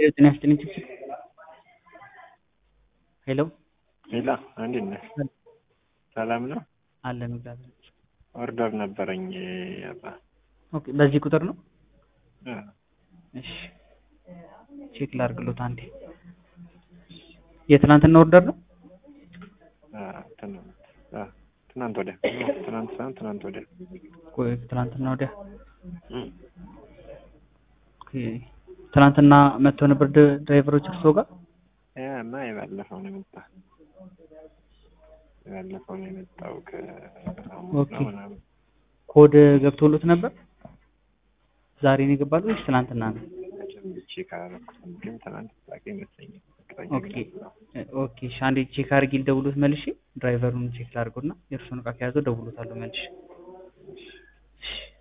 ጤና ይስጥልኝ ችግር ሄሎ ሌላ እንዴት ነህ? ሰላም ነው አለን እግዚአብሔር ይመስገን። ኦርደር ነበረኝ አባ ኦኬ በዚህ ቁጥር ነው እ እሺ ቼክ ላድርግሎት አንዴ የትናንትና ኦርደር ነው አ ትናንት አ ትናንት ወዲያ ትናንት ሳይሆን ትናንት ወዲያ ቆይ ትናንትና ወዲያ እም ኦኬ ትናንትና መጥተው ነበር ድ- ድራይቨሮች እርስዎ ጋር ያማ የባለፈው ነው የመጣ የባለፈው ነው የመጣው ከሐሙስ ኦኬ። ነው ምናምን ኮድ ገብቶሎት ነበር ዛሬ ነው የገባሉ ወይስ ትናንትና ነው መቼም ቼክ አላደረኩትም ግን ትናንት ላቀ ይመስለኛል እርግጠኛ ኦኬ ግን አይደለሁም። ኦኬ እሺ አንዴ ቼክ አድርጊ ልደውሎት መልሼ ድራይቨሩን ቼክ ላድርገውና የእርሱን እቃ ከያዘው ደውሎታለሁ መልሼ እሺ